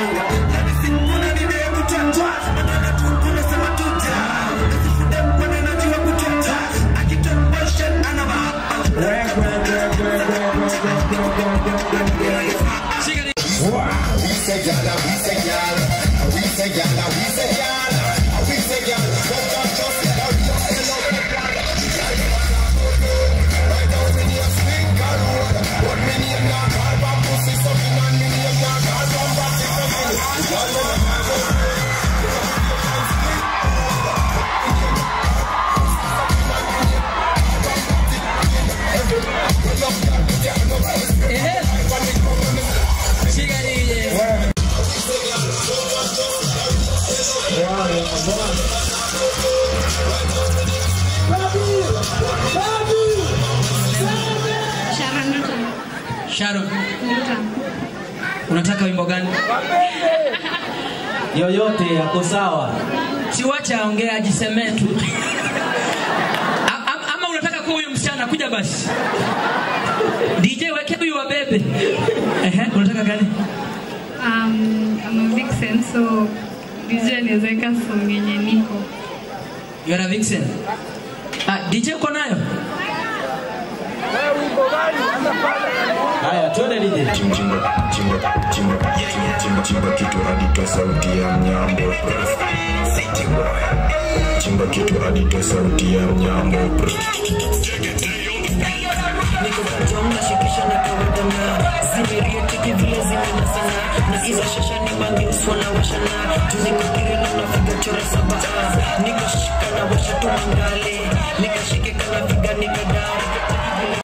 Sharon, unataka wimbo gani? yoyote yako sawa. Siwacha aongee ajisemee tu. A- am- Ama unataka kuwa huyu msichana kuja basi. DJ weke huyu wa bebe. Ehe, unataka gani? Um, I'm a vixen, so DJ anaweza weka song yenye niko. You are a vixen. Ah, DJ uko nayo? Haya, twende DJ. chimba chimba chimba chimba chimba kitu hadi toa sauti ya mnyambo chimba kitu hadi toa sauti ya mnyambo niko katom nashikisha na kawadana zimerietiki vile zimena sana na hizo shasha ni mangeuswa na washana tuniko kireno nafiga chora saba niko